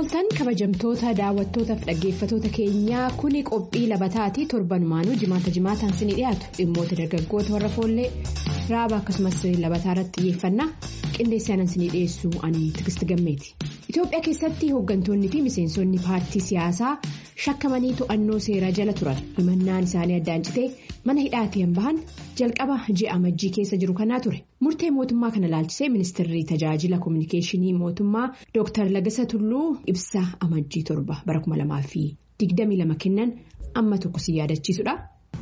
Attamoltan kabajamtoota daawwattootaaf dhaggeeffatoota keenyaa kuni qophii labataati torbanumaanuu jimaata jimaataan sinii dhiyaatu dhimmoota dargaggoota warra foollee raaba akkasumas labataa irratti xiyyeeffannaa qindeessaanan sinii dhiyeessuu ani tigisti gammeeti. Itoophiyaa keessatti hooggantoonni fi miseensonni paartii siyaasaa shakkamanii to'annoo seeraa jala turan himannaan isaanii addaan citee mana hidhaatiin bahan jalqaba ji'a amajjii keessa jiru kanaa ture murtee mootummaa kana laalchisee ministeerri tajaajila koominikeeshinii mootummaa Dr. Lagasa Tulluu ibsa amajjii torba bara 2022 kennan amma tokko si yaadachiisudha.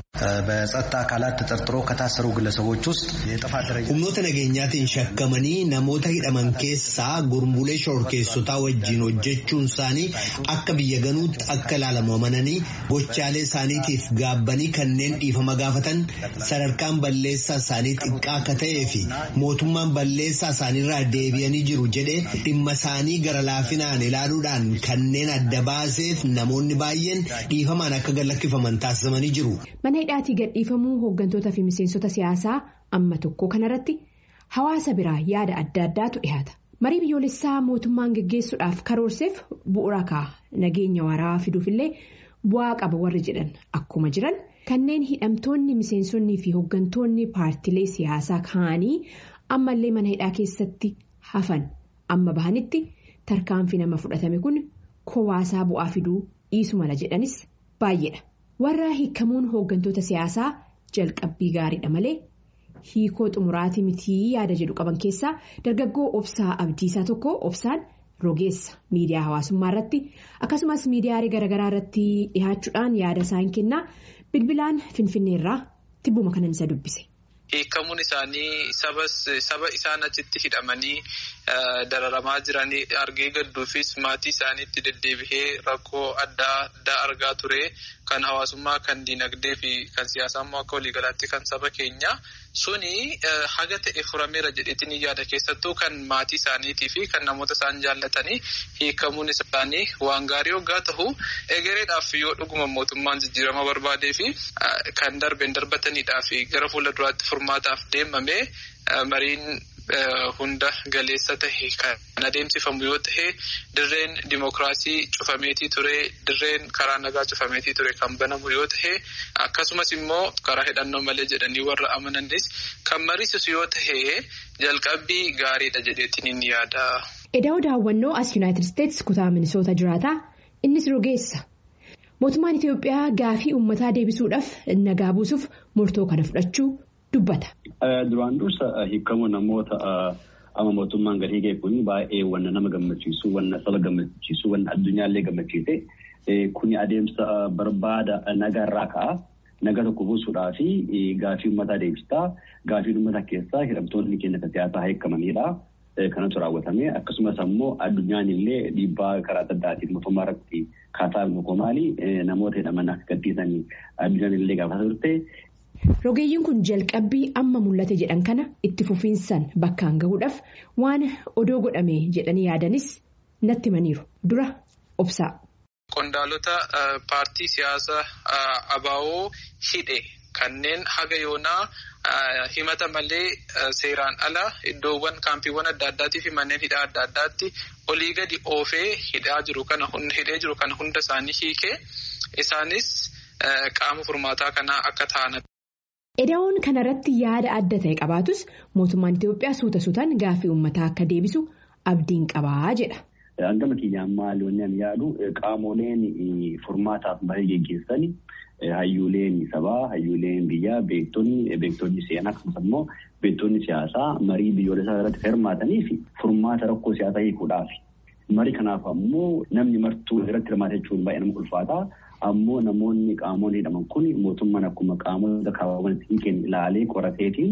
በጸጥታ አካላት ተጠርጥሮ ከታሰሩ ግለሰቦች ውስጥ የጥፋት ደረጃ humnoota nageenyaatiin shakkamanii namoota hidhaman keessaa gurmuulee shororkeessotaa wajjin hojjechuun isaanii akka biyya ganuutti akka ilaalamu amananii gochaalee isaaniitiif gaabbanii kanneen dhiifama gaafatan sadarkaan balleessaa isaanii xiqqaa akka ta'ee fi mootummaan balleessaa isaaniirraa deebi'anii jiru jedhee dhimma isaanii gara laafinaan ilaaluudhaan kanneen adda baaseef namoonni baay'een dhiifamaan akka gallakkifaman taasifamanii jiru. Mana hidhaatii gadhiifamuu hooggantoota fi miseensota siyaasaa amma tokko kanarratti hawaasa biraa yaada adda addaatu dhihaata. Marii biyyoolessaa mootummaan geggeessuudhaaf karoorseef bu'uura ka'a nageenya waaraa fiduufillee bu'aa qaba warri jedhan akkuma jiran kanneen hidhamtoonni miseensonnii fi hooggantoonni paartilee siyaasaa kaanii ammallee mana hidhaa keessatti hafan amma bahanitti tarkaanfii nama fudhatame kun kowaasaa bu'aa fiduu dhiisu mala jedhanis baay'eedha. warra hiikamuun hooggantoota siyaasaa jalqabbii gaariidha malee hiikoo xumuraatii mitii yaada jedhu qaban keessaa dargaggoo obsaa abdiisaa tokko obsaan rogeessa miidiyaa hawaasummaa irratti akkasumas miidiyaalee garaagaraa irratti dhihaachuudhaan yaada isaan kennaa bilbilaan finfinneerraa tibbuma kanan isa dubbise. Hiikamuun isaanii saba isaan achitti hidhamanii dararamaa jiranii argee gadduufis maatii isaaniitti deddeebihee rakkoo adda addaa argaa ture kan hawaasummaa kan diinagdee fi kan siyaasaa immoo akka waliigalaatti kan saba keenya suni haga ta'e furameera jedheetiin yaada keessattuu kan maatii isaaniitii fi kan namoota isaan jaallatanii hiikamuun isaanii waan gaarii hoggaa ta'u egereedhaaf yoo dhuguma mootummaan jijjiirama barbaadee fi kan darbeen darbataniidhaa fi gara fuula duraatti furmaataaf deemame mariin hunda galeessa tahe kan adeemsifamu yoo tahe dirreen dimookiraasii cufameetii ture dirreen karaa nagaa cufameetii ture kan banamu yoo tahe akkasumas immoo karaa hidhannoo malee jedhanii warra amananis kan mariisisu yoo tahe jalqabbii gaariidha jedheetiin inni yaada. Edaa'oo daawwannoo as Yuunaayitid Isteetsi kutaa Minisoota jiraataa innis rogeessa. Mootummaan Itoophiyaa gaafii uummataa deebisuudhaaf nagaa buusuuf murtoo kana fudhachuu dubbata. Duraan dursa hiikamuu namoota amma mootummaan gadi hiikee kun baay'ee wanna nama gammachiisu wanna saba gammachiisu wanna addunyaallee gammachiise kuni adeemsa barbaada nagaarraa ka'a. Naga tokko buusuudhaa fi gaafii uummataa deebistaa gaafii uummata keessaa hidhamtoonni keenya siyaasaa hiikamanidha. Kanatu raawwatame akkasumas ammoo addunyaan illee dhiibbaa karaa adda addaatiin mootummaa irratti kaasaa mootummaali namoota hidhaman akka gadhiisanii addunyaan illee gaafata turte. Rogeeyyiin kun jalqabbii amma mul'ate jedhan kana itti fufiinsan bakkaan gahuudhaaf waan odoo godhame jedhanii yaadanis natti himaniiru dura obsaa. Qondaalota paartii siyaasaa ABO hidhe kanneen haga yoonaa himata malee seeraan ala iddoowwan kaampiiwwan adda addaatii fi manneen hidhaa adda addaatti olii gadi oofee hidhaa jiru kana hidhee jiru kana hunda isaanii hiikee isaanis qaama furmaataa kanaa akka ta'an. Edaa'oon kanarratti yaada adda ta'e qabaatus mootummaan Itoophiyaa suuta suutaan gaaffii uummataa akka deebisu abdiin qabaa jedha. Hangama kiyyaan maaloonni ani yaadu qaamoleen furmaataaf baay'ee geggeessan hayyuuleen sabaa hayyuuleen biyyaa beektonni beektonni seenaa akkasumas immoo beektonni siyaasaa marii biyyoolessaa irratti hirmaatanii fi furmaata rakkoo siyaasaa hiikuudhaaf. Marii kanaaf ammoo namni martuu irratti hirmaate jechuun baay'ee nama ulfaata. Ammoo namoonni qaamoleen hidhaman kun mootummaan akkuma qaamota kaawwaman hiiken ilaalee qorateetiin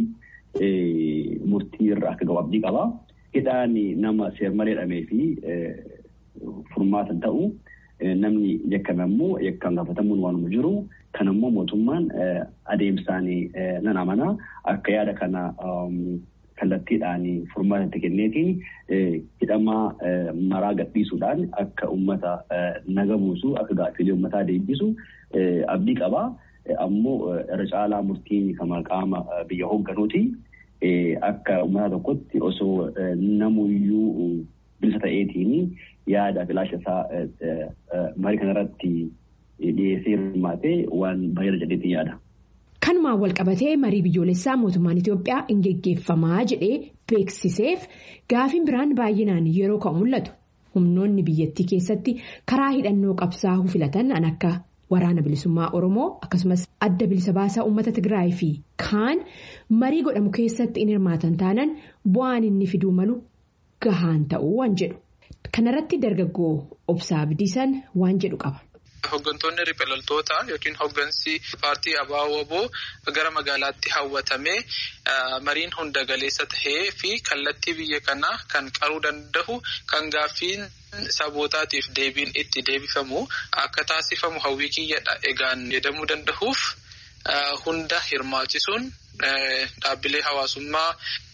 murtii irra akka gahu abdii qaba. Hidhaan nama seermalee hidhamee fi furmaata ta'u namni yakkame ammoo yakkaan gaafatamuun waanuma jiru. Kan ammoo mootummaan adeemsaan nan amana akka yaada kana kallattiidhaan furmaata itti kenneetiin hidhamaa maraa gadhiisuudhaan akka uummata naga buusu akka gaaffiilee uummataa deebisu abdii qaba. Ammoo irra caalaa murtiin kama qaama biyya hoogganuuti. Akka uummata tokkotti osoo namuyyuu bilisa ta'eetiin yaada filaasha isaa marii kanarratti dhiyeessee hirmaatee waan baay'ee jedheetiin yaada. Kanumaan walqabatee marii biyyoolessaa mootummaan Itoophiyaa hin geggeeffamaa jedhee beeksiseef gaafiin biraan baay'inaan yeroo ka'u mul'atu. Humnoonni biyyattii keessatti karaa hidhannoo qabsaa'uu filatan an akka waraana bilisummaa Oromoo akkasumas adda bilisa baasaa uummata Tigraay fi kaan marii godhamu keessatti in hirmaatan taanaan bu'aan inni fiduu malu gahaan ta'uu waan jedhu. Kanarratti dargaggoo obsaa Abdiisan waan jedhu qaba. Hooggantoonni riphee yookiin hooggansi paartii ABO gara magaalaatti hawwatamee mariin hunda galeessa tahee fi kallattii biyya kanaa kan qaruu danda'u kan gaaffiin sabootaatiif deebiin itti deebifamu akka taasifamu hawwii kiyyadha egaan jedhamuu danda'uuf hunda hirmaachisuun dhaabbilee hawaasummaa.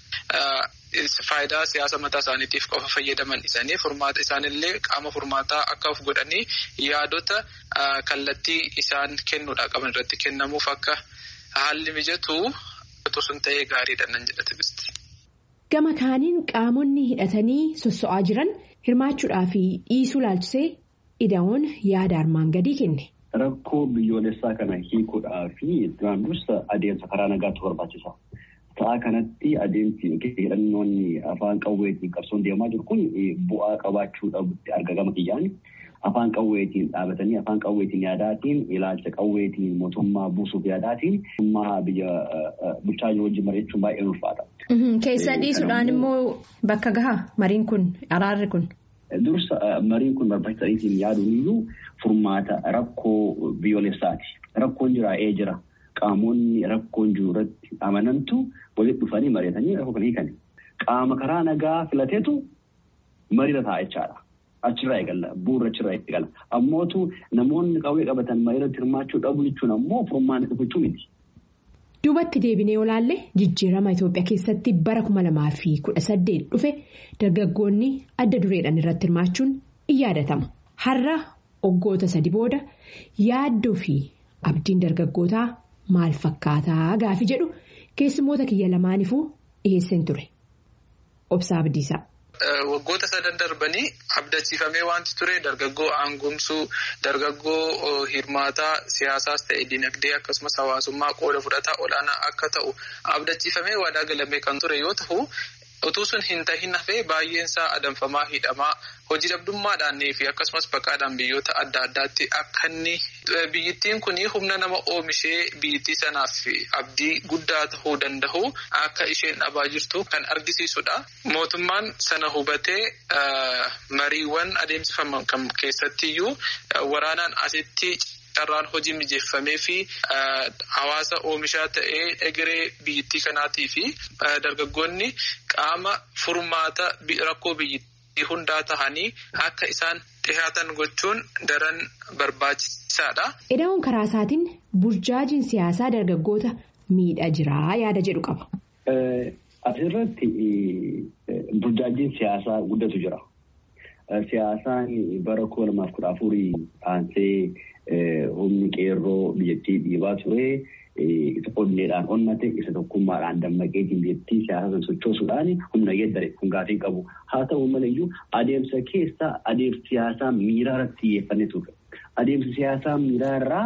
Faayidaa siyaasa mataa isaaniitiif qofa fayyadaman isaanii furmaata isaanillee qaama furmaataa akka of godhanii yaadota kallattii isaan kennuudhaa qaban irratti kennamuuf akka haalli mijatu sun ta'ee gaariidha nan jedha tigisti. Gama kaaniin qaamonni hidhatanii sosso'aa jiran hirmaachuudhaa fi dhiisuu laalchisee ida'oon yaada armaan gadii kenne. Rakkoo biyyoolessaa kana hiikuudhaa fi duraan dursa adeemsa karaa nagaatu barbaachisa. Sa'a kanatti adeemsi hidhannoonni afaan qawweetiin qabsoon deemaa jiru kun bu'aa qabaachuu dhabutti arga gama kiyyaan afaan qawweetiin dhaabatanii afaan qawweetiin yaadaatiin ilaalcha qawweetiin mootummaa buusuuf yaadaatiin mootummaa biyya bulchaa jiru wajjin mari'achuun baay'ee ulfaata. Keessa dhiisuudhaan immoo bakka gahaa mariin kun araarri kun. Dursa mariin kun barbaachisaadhaan yaaduun iyyuu furmaata rakkoo biyyoolessaati. Rakkoon jira ee jira. Qaamonni rakkoon jiru irratti amanantu walitti dhufanii mari'atanii rakkoo kan hiikan. Qaama karaa nagaa filateetu mariirra taa'a jechaadha. Achirraa eegala. Bu'uura achirraa eegala. Ammootu namoonni qawwee qabatan mariirratti hirmaachuu dhabu jechuun ammoo furmaata dhufachuu miti. Duubatti deebinee olaalle jijjiirama Itoophiyaa keessatti bara kuma lamaa fi kudha saddeet dhufe dargaggoonni adda dureedhaan irratti hirmaachuun in yaadatama. Har'a waggoota sadi booda yaaddoo fi abdiin dargaggootaa maal fakkaataa gaafi jedhu keessummoota kiyya lamaanifuu dhiyeesseen ture. Obsaa Abdiisaa. Waggoota sadan darbanii abdachiifamee wanti ture dargaggoo aangomsuu dargaggoo hirmaataa siyaasaas ta'e dinagdee akkasumas hawaasummaa qooda fudhataa olaanaa akka ta'u abdachiifamee waadaa galamee kan ture yoo ta'u utuu sun hin tahin hafee baay'eensaa adamfamaa hidhamaa hojii dhabdummaadhaan fi akkasumas baqaadhaan biyyoota adda addaatti akka inni biyyittiin kun humna nama oomishee biyyittii sanaaf abdii guddaa ta'uu danda'u akka isheen dhabaa jirtu kan argisiisudha. Mootummaan sana hubatee mariiwwan adeemsifaman kan keessattiyyuu waraanaan asitti. carraan hojii mijeeffamee fi hawaasa oomishaa ta'ee egeree biyyittii kanaatii fi dargaggoonni qaama furmaata rakkoo biyyittii hundaa tahanii akka isaan dhihaatan gochuun daran barbaachisaadha. Ida'oon karaa isaatiin burjaajiin siyaasaa dargaggoota miidhaa jiraa yaada jedhu qaba. Asirratti burjaajiin siyaasaa guddatu jira. Siyaasaan bara kuma lamaaf kudha afurii aansee humni qeerroo biyyattii dhiibaa ture. Isa onneedhaan onnate isa tokkummaadhaan dammaqeetiin biyyattii siyaasa sana sochoosuudhaan humna geeddare kun gaafii qabu. Haa ta'u malayyuu adeemsa keessa adeemsi siyaasaa miiraa irratti xiyyeeffannee ture. Adeemsi siyaasaa miiraa irraa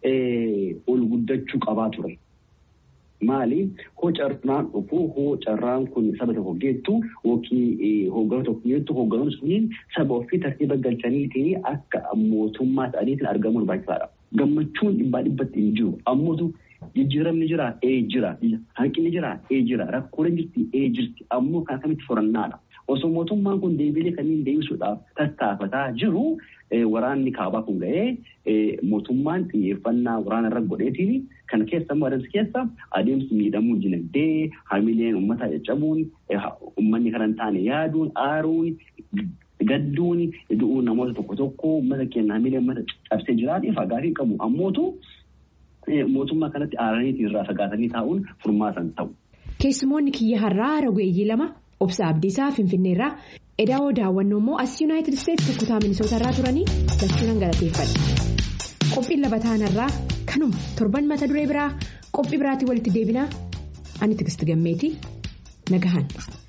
ol guddachuu qabaa ture. Maali hoo carraan dhufu hoo carraan kun saba tokko geettu yookiin hooggana tokko geettu hoogganoonni sunniin saba ofii tartiiba galchaniitiin akka mootummaa ta'aniitiin argamuun barbaachisaadha. Gammachuun dhibbaa dhibbatti hin jiru. Ammootu jijjiiramni jira ee jira. Hanqinni jira ee jira. Rakkooleen jirti ee jirti. Ammoo kan akkamitti furannaadha. Osoo mootummaan kun deebiilee kanneen deebisuudhaaf tattaafataa jiru waraanni kaabaa kun ga'ee mootummaan xiyyeeffannaa waraana irra godheetiin kan keessa immoo adeemsi keessa adeemsi miidhamuu dinagdee hamileen uummataa caccabuun uummanni kan hin taane yaaduun aaruun gadduun du'uun namoota tokko tokko uummata keenya hamilee uummata cabsee jiraatee fagaatii qabu ammootu mootummaa kanatti aaraniitiin irraa fagaatanii taa'uun furmaatan ta'u. Keessumoonni kiyya har'aa ragweeyyii lama obsa Abdiisaa Finfinneerraa edaawoo daawwannoo immoo as Yuunaayitid Isteetsi kutaa Minisoota irraa turanii lachuudhaan galateeffadha. Qophiin labataan irraa kanuma torban mata duree biraa qophii biraatiin walitti deebinaa ani tigisti gammeetii nagahan.